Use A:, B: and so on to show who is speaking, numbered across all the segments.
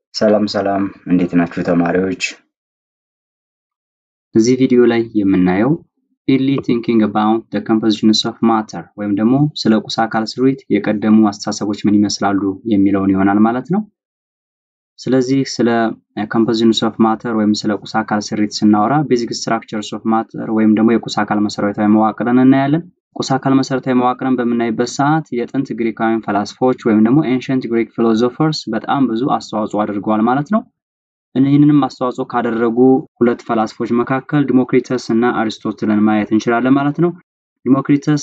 A: ሰላም ሰላም እንዴት ናችሁ ተማሪዎች?
B: እዚህ ቪዲዮ ላይ የምናየው ኢርሊ ቲንኪንግ አባውት ዘ ኮምፖዚሽንስ ኦፍ ማተር ወይም ደግሞ ስለ ቁስ አካል ስሪት የቀደሙ አስተሳሰቦች ምን ይመስላሉ የሚለውን ይሆናል ማለት ነው። ስለዚህ ስለ ኮምፖዚሽንስ ኦፍ ማተር ወይም ስለ ቁስ አካል ስሪት ስናወራ ቤዚክ ስትራክቸርስ ኦፍ ማተር ወይም ደግሞ የቁስ አካል መሰረታዊ መዋቅርን እናያለን። ቁስ አካል መሰረታዊ መዋቅርን በምናይበት ሰዓት የጥንት ግሪካውያን ፈላስፎች ወይም ደግሞ ኤንሸንት ግሪክ ፊሎዞፈርስ በጣም ብዙ አስተዋጽኦ አድርገዋል ማለት ነው። ይህንንም አስተዋጽኦ ካደረጉ ሁለት ፈላስፎች መካከል ዲሞክሪተስ እና አሪስቶትልን ማየት እንችላለን ማለት ነው። ዲሞክሪተስ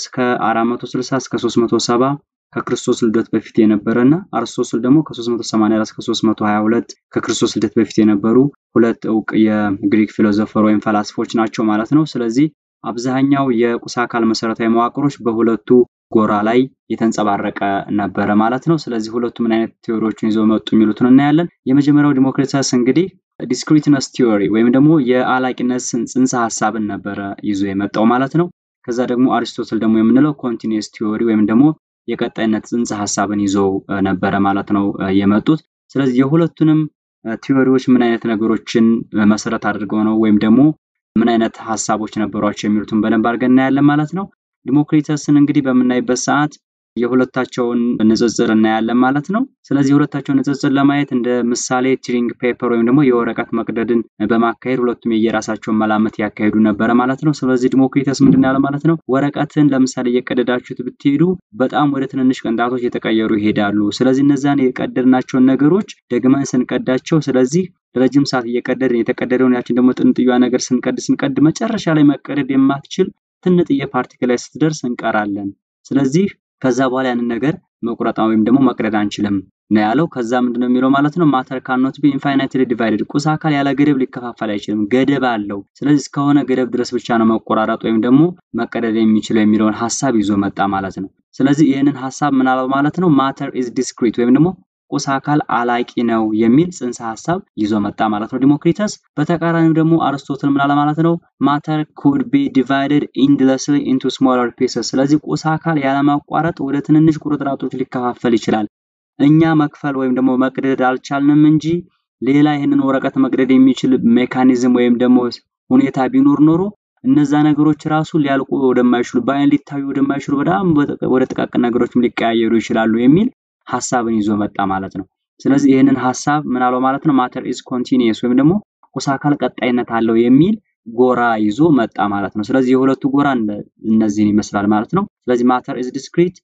B: ከ460 እስከ 370 ከክርስቶስ ልደት በፊት የነበረ እና አርስቶትል ደግሞ ከ384 እስከ 322 ከክርስቶስ ልደት በፊት የነበሩ ሁለት እውቅ የግሪክ ፊሎዞፈር ወይም ፈላስፎች ናቸው ማለት ነው። ስለዚህ አብዛኛው የቁስ አካል መሰረታዊ መዋቅሮች በሁለቱ ጎራ ላይ የተንጸባረቀ ነበረ ማለት ነው። ስለዚህ ሁለቱ ምን አይነት ቲዎሪዎችን ይዘው መጡ የሚሉትን እናያለን። የመጀመሪያው ዲሞክሪተስ እንግዲህ ዲስክሪትነስ ቲዎሪ ወይም ደግሞ የአላቂነት ጽንሰ ሀሳብን ነበረ ይዞ የመጣው ማለት ነው። ከዛ ደግሞ አሪስቶትል ደግሞ የምንለው ኮንቲኒየስ ቲዎሪ ወይም ደግሞ የቀጣይነት ጽንሰ ሀሳብን ይዘው ነበረ ማለት ነው የመጡት። ስለዚህ የሁለቱንም ቲዎሪዎች ምን አይነት ነገሮችን መሰረት አድርገው ነው ወይም ደግሞ ምን አይነት ሀሳቦች ነበሯቸው የሚሉትን በደንብ አድርገን እናያለን ማለት ነው። ዲሞክሪተስን እንግዲህ በምናይበት ሰዓት የሁለታቸውን ንጽጽር እናያለን ማለት ነው። ስለዚህ የሁለታቸውን ንጽጽር ለማየት እንደ ምሳሌ ቲሪንግ ፔፐር ወይም ደግሞ የወረቀት መቅደድን በማካሄድ ሁለቱም የየራሳቸውን መላመት ያካሄዱ ነበረ ማለት ነው። ስለዚህ ዲሞክሪተስ ምንድን ያለ ማለት ነው ወረቀትን ለምሳሌ እየቀደዳችሁት ብትሄዱ በጣም ወደ ትንንሽ ቅንጣቶች እየተቀየሩ ይሄዳሉ። ስለዚህ እነዛን የቀደድናቸውን ነገሮች ደግመን ስንቀዳቸው ስለዚህ ረጅም ሰዓት እየቀደድን የተቀደደውን ያችን ደግሞ ጥንጥያ ነገር ስንቀድ ስንቀድ መጨረሻ ላይ መቀደድ የማትችል ትንጥዬ ፓርቲክል ላይ ስትደርስ እንቀራለን። ስለዚህ ከዛ በኋላ ያንን ነገር መቁረጥ ወይም ደግሞ መቅደድ አንችልም ነው ያለው። ከዛ ምንድነው የሚለው ማለት ነው ማተር ካኖት ቢ ኢንፋይናይትሊ ዲቫይድድ ቁስ አካል ያለ ገደብ ሊከፋፈል አይችልም፣ ገደብ አለው። ስለዚህ እስከሆነ ገደብ ድረስ ብቻ ነው መቆራረጥ ወይም ደግሞ መቀደድ የሚችለው የሚለውን ሀሳብ ይዞ መጣ ማለት ነው። ስለዚህ ይህንን ሀሳብ ምን አለው ማለት ነው ማተር ኢዝ ዲስክሪት ወይም ደግሞ ቁስ አካል አላቂ ነው የሚል ጽንሰ ሀሳብ ይዞ መጣ ማለት ነው ዲሞክሪተስ። በተቃራኒው ደግሞ አርስቶትል ምን አለ ማለት ነው ማተር ኩድ ቢ ዲቫይድድ ኢንድለስሊ ኢንቱ ስሞለር ፒሰስ። ስለዚህ ቁስ አካል ያለማቋረጥ ወደ ትንንሽ ቁርጥራጦች ሊከፋፈል ይችላል። እኛ መክፈል ወይም ደግሞ መቅደድ አልቻልንም እንጂ ሌላ ይህንን ወረቀት መቅደድ የሚችል ሜካኒዝም ወይም ደግሞ ሁኔታ ቢኖር ኖሮ እነዛ ነገሮች ራሱ ሊያልቁ ወደማይችሉ በአይን ሊታዩ ወደማይችሉ በጣም ወደ ጥቃቅን ነገሮችም ሊቀያየሩ ይችላሉ የሚል ሀሳብን ይዞ መጣ ማለት ነው። ስለዚህ ይህንን ሀሳብ ምን አለው ማለት ነው ማተር ኢዝ ኮንቲኒየስ ወይም ደግሞ ቁስ አካል ቀጣይነት አለው የሚል ጎራ ይዞ መጣ ማለት ነው። ስለዚህ የሁለቱ ጎራ እነዚህን ይመስላል ማለት ነው። ስለዚህ ማተር ኢዝ ዲስክሪት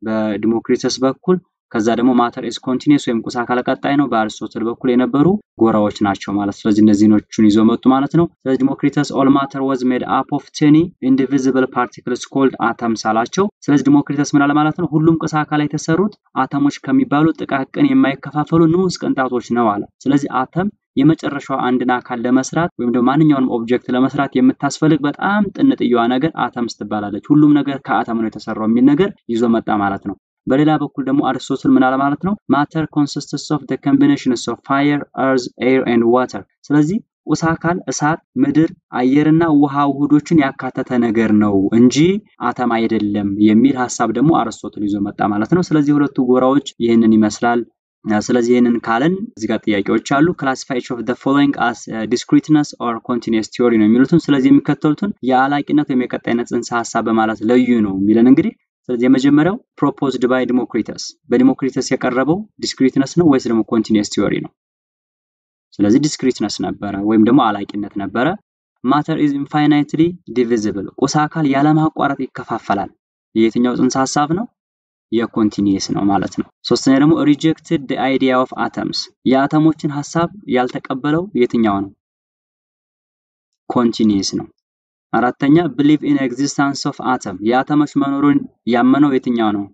B: በዲሞክሪተስ በኩል ከዛ ደግሞ ማተር ኢዝ ኮንቲኒየስ ወይም ቁስ አካል ቀጣይ ነው በአሪስቶትል በኩል የነበሩ ጎራዎች ናቸው ማለት ስለዚህ እነዚህኖቹን ይዞ መጡ ማለት ነው። ስለዚህ ዲሞክሪተስ ኦል ማተር ወዝ ሜድ አፕ ኦፍ ቴኒ ኢንዲቪዚብል ፓርቲክልስ ኮልድ አተምስ አላቸው። ስለዚህ ዲሞክሪተስ ምን አለ ማለት ነው ሁሉም ቁስ አካል የተሰሩት አተሞች ከሚባሉ ጥቃቅን የማይከፋፈሉ ንዑስ ቅንጣቶች ነው አለ። ስለዚህ አተም የመጨረሻው አንድን አካል ለመስራት ወይም ደግሞ ማንኛውንም ኦብጀክት ለመስራት የምታስፈልግ በጣም ጥንጥየዋ ነገር አተምስ ትባላለች። ሁሉም ነገር ከአተም ነው የተሰራው የሚል ነገር ይዞ መጣ ማለት ነው። በሌላ በኩል ደግሞ አሪስቶትል ምን አለ ማለት ነው ማተር ኮንሲስትስ ኦፍ ዘ ኮምቢኔሽንስ ኦፍ ፋየር እርዝ ኤር ኤንድ ዋተር ስለዚህ ቁስ አካል እሳት፣ ምድር፣ አየርና ውሃ ውህዶችን ያካተተ ነገር ነው እንጂ አተም አይደለም የሚል ሀሳብ ደግሞ አሪስቶትል ይዞ መጣ ማለት ነው። ስለዚህ ሁለቱ ጎራዎች ይህንን ይመስላል። ስለዚህ ይህንን ካለን እዚህ ጋር ጥያቄዎች አሉ። ክላሲፋይሽን ኦፍ ዘ ፎሎዊንግ አስ ዲስክሪትነስ ኦር ኮንቲኒየስ ቲዮሪ ነው የሚሉትን ስለዚህ የሚከተሉትን የአላቂነት ወይም የቀጣይነት ጽንሰ ሀሳብ በማለት ለዩ ነው የሚለን እንግዲህ ስለዚህ የመጀመሪያው ፕሮፖዝድ ባይ ዲሞክሪተስ በዲሞክሪተስ የቀረበው ዲስክሪትነስ ነው ወይስ ደግሞ ኮንቲኒየስ ቲዮሪ ነው? ስለዚህ ዲስክሪትነስ ነበረ ወይም ደግሞ አላቂነት ነበረ። ማተር ኢዝ ኢንፋይናይትሊ ዲቪዚብል ቁስ አካል ያለማቋረጥ ይከፋፈላል። የየትኛው ጽንሰ ሀሳብ ነው? የኮንቲኒየስ ነው ማለት ነው። ሶስተኛ ደግሞ ሪጀክትድ ዲ አይዲያ ኦፍ አተምስ የአተሞችን ሀሳብ ያልተቀበለው የትኛው ነው? ኮንቲኒየስ ነው። አራተኛ ብሊቭ ኢን ኤግዚስተንስ ኦፍ አተም የአተሞች መኖሩን ያመነው የትኛው ነው?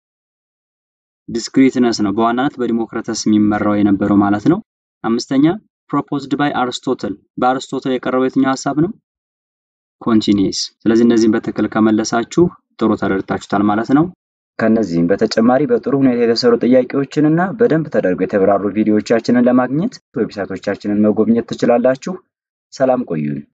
B: ዲስክሪትነስ ነው። በዋናነት በዲሞክራተስ የሚመራው የነበረው ማለት ነው። አምስተኛ ፕሮፖዝድ ባይ አርስቶትል በአርስቶትል የቀረበው የትኛው ሀሳብ ነው? ኮንቲኒየስ። ስለዚህ እነዚህን በትክክል ከመለሳችሁ ጥሩ ተረድታችሁታል ማለት ነው።
A: ከነዚህም በተጨማሪ በጥሩ ሁኔታ የተሰሩ ጥያቄዎችን እና በደንብ ተደርገው የተብራሩ ቪዲዮዎቻችንን ለማግኘት ዌብሳይቶቻችንን መጎብኘት ትችላላችሁ። ሰላም ቆዩን።